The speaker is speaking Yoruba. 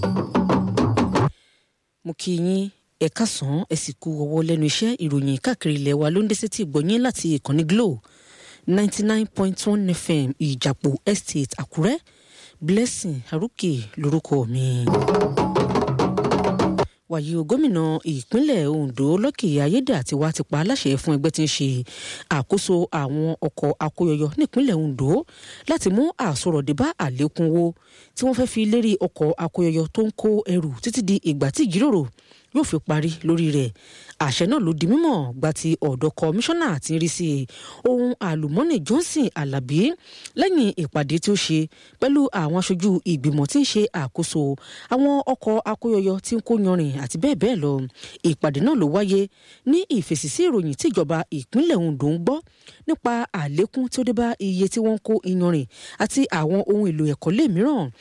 mo kí yín ẹ káàsán ẹ sì kú ọwọ́ lẹ́nu iṣẹ́ ìròyìn káàkiri ilẹ̀ wa ló ń dé sétí ìgbọ̀nyín láti ìkànnì Glo ninety nine point one FM ìjàpò estate Àkúrẹ́ Blessing Aruke lórúkọ mi wàyí o gómìnà ìpínlẹ̀ Ondo Lọ́kì Ayédàtiwá ti pa aláṣẹ fún ẹgbẹ́ tí ń ṣe àkóso àwọn ọkọ̀ akóyọyọ nípínlẹ̀ Ondo láti mú àsọ̀rọ̀dé bá àlékún owó tí wọ́n fẹ́ fi lérí ọkọ̀ akóyọyọ tó ń kó ẹrù títí di ìgbà tí ìjíròrò yóò fi parí lórí rẹ̀ àṣẹ náà ló di mímọ̀ gba ti ọ̀dọ̀ kọmíṣánná tí ń rí sí ohun àlùmọ́nì Johnson Alábí lẹ́yìn ìpàdé tí ó ṣe pẹ̀lú àwọn aṣojú ìgbìmọ̀ tí ń ṣe àkóso àwọn ọkọ̀ akóyọyọ tí ń kó yanrìn àti bẹ́ẹ̀ bẹ́ẹ̀ lọ ìpàdé náà ló wáyé ní ìfèsì sí ìròyìn tí ìjọba ìpínlẹ̀ Ondo ń gbọ́ nípa àlékún tí ó dé bá iye tí wọ́n ń kó iyanrìn àti àwọn ohun èlò ẹ̀kọ́lé mìíràn